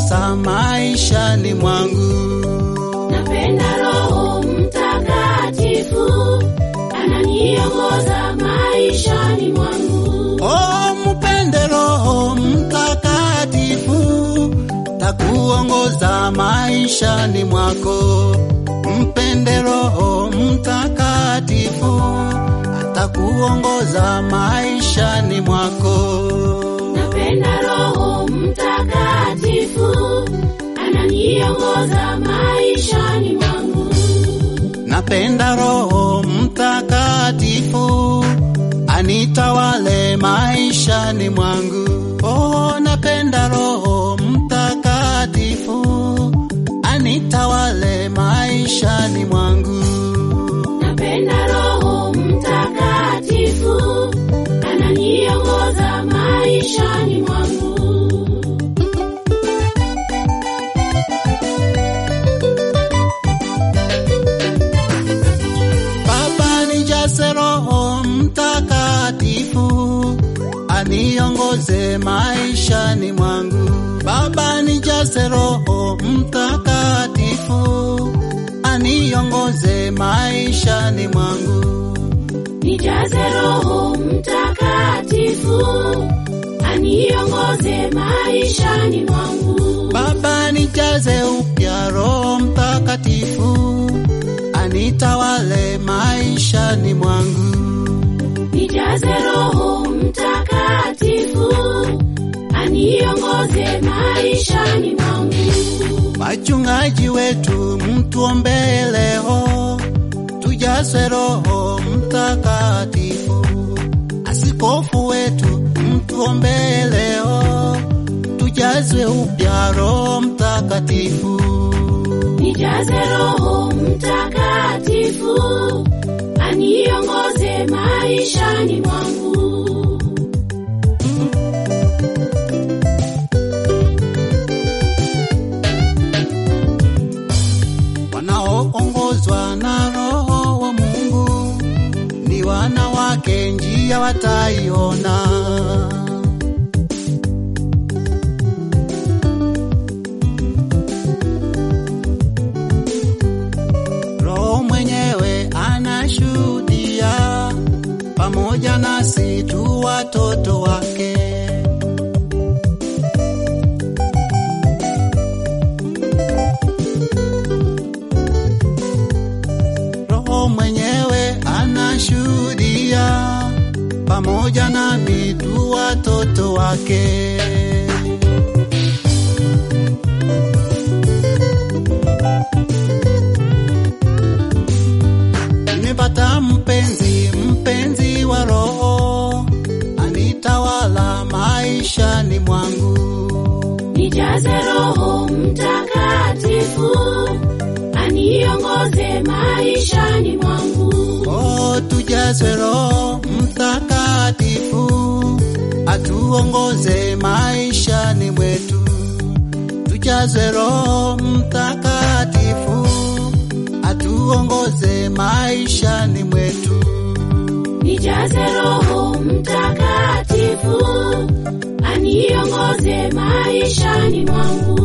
aniongoza maishani mwangu. Napenda Roho Mtakatifu ananiongoza maishani mwangu. Oh, mpende Roho Mtakatifu, takuongoza maishani mwako. Mpende Roho Mtakatifu, atakuongoza maishani mwako. Napenda Roho Mtakatifu ananiongoza maishani mwangu. Napenda Roho Mtakatifu anitawale maishani mwangu. Oh, napenda Roho Mtakatifu anitawale maishani mwangu. Napenda Roho Mtakatifu ananiongoza maishani mwangu. Baba, nijaze Roho Mtakatifu aniongoze maishani mwangu. Baba, nijaze Roho Mtakatifu aniongoze maishani mwangu. Nijaze Roho Mtakatifu aniongoze maishani mwangu. Baba, nijaze upya Roho Mtakatifu anitawale maishani mwangu. Nijaze Roho Mtakatifu aniongoze maishani mwangu. Wachungaji wetu mtuombee leo, tujazwe Roho Mtakatifu. Askofu wetu mtuombee leo, tujazwe upya Roho Mtakatifu. Nijaze Roho Mtakatifu aniongoze maishani mwangu. Wanaoongozwa na Roho wa Mungu ni wana wake, njia wataiona. Roho mwenyewe anashuhudia pamoja nasi tu watoto wake. Roho mwenyewe anashuhudia pamoja nami tu watoto wake. Nimepata mpenzi, mpenzi wa Roho anitawala maishani mwangu. Nijaze Roho Mtakatifu aniongoze maishani mwangu. Oh, tujazwe Roho Mtakatifu atuongoze maishani mwetu. Tujazwe Roho Mtakatifu atuongoze maishani mwetu. Nijaze Roho Mtakatifu aniongoze maishani mwangu.